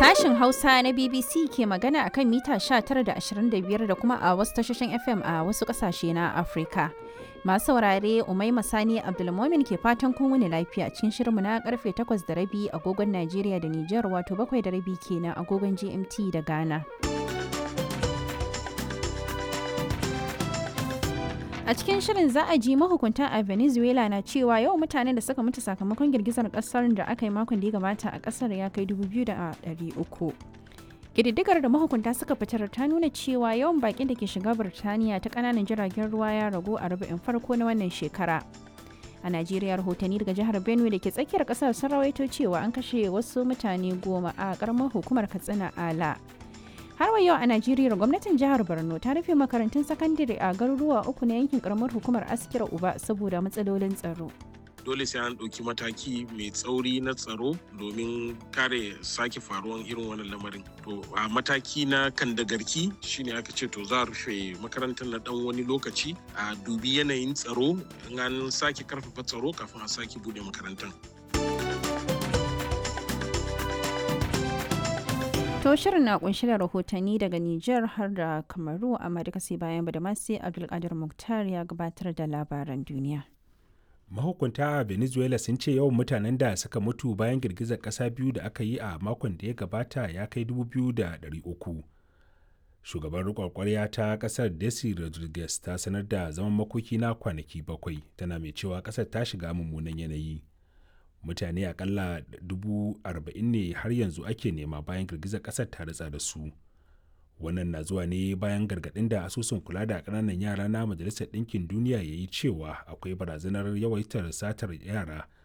Sashin Hausa na BBC ke magana a kan mita 19 da 25 da kuma a wasu tashoshin FM a wasu ƙasashe na Afirka. Masu saurare Umaima Sani Abdulmomin ke fatan kun wuni lafiya cikin shirinmu na karfe 8 da rabi agogon Najeriya da Nijar wato 7 da rabi kenan agogon GMT da Ghana. A cikin shirin za a ji mahukunta a Venezuela na cewa yawan mutanen da suka mutu sakamakon girgizar kasar da aka yi makon da ya gabata a kasar ya kai 2,300. Ƙididdigar da mahukunta suka fitar ta nuna cewa yawan bakin da ke shiga Birtaniya ta ƙananan jiragen ruwa ya ragu a rubu'in farko na wannan shekara. A Najeriya rahotanni daga jihar Benue da ke tsakiyar ƙasar sun rawaito cewa an kashe wasu mutane goma a ƙaramar hukumar Katsina Ala. har wa yau a najeriya gwamnatin jihar borno ta rufe makarantun sakandare a garuruwa uku na yankin karamar hukumar askira uba saboda matsalolin tsaro dole sai an ɗauki mataki mai tsauri na tsaro domin kare sake faruwan irin wannan lamarin to a mataki na kan da garki shine aka ce to za a rufe makarantar na dan wani lokaci a dubi yanayin tsaro in an sake karfafa tsaro kafin a sake bude makarantar To shirin na kunshi da rahotanni daga Nijar har da Kamaru amma duka sai bayan Badamasi Abdulkadir Muktar ya gabatar da labaran duniya. Mahukunta a Venezuela sun ce yawan mutanen da suka mutu bayan girgizar ƙasa biyu da aka yi a makon da ya gabata ya kai uku. Shugaban riƙon ƙwarya ta ƙasar Desi Rodriguez ta sanar da zaman makoki na kwanaki bakwai tana mai cewa ƙasar ta shiga mummunan yanayi. mutane akalla dubu arba'in ne har yanzu ake nema bayan girgizar kasar ta ritsa da su wannan na zuwa ne bayan gargaɗin da asusun kula da ƙananan yara na majalisar ɗinkin duniya ya yi cewa akwai barazanar yawaitar satar yara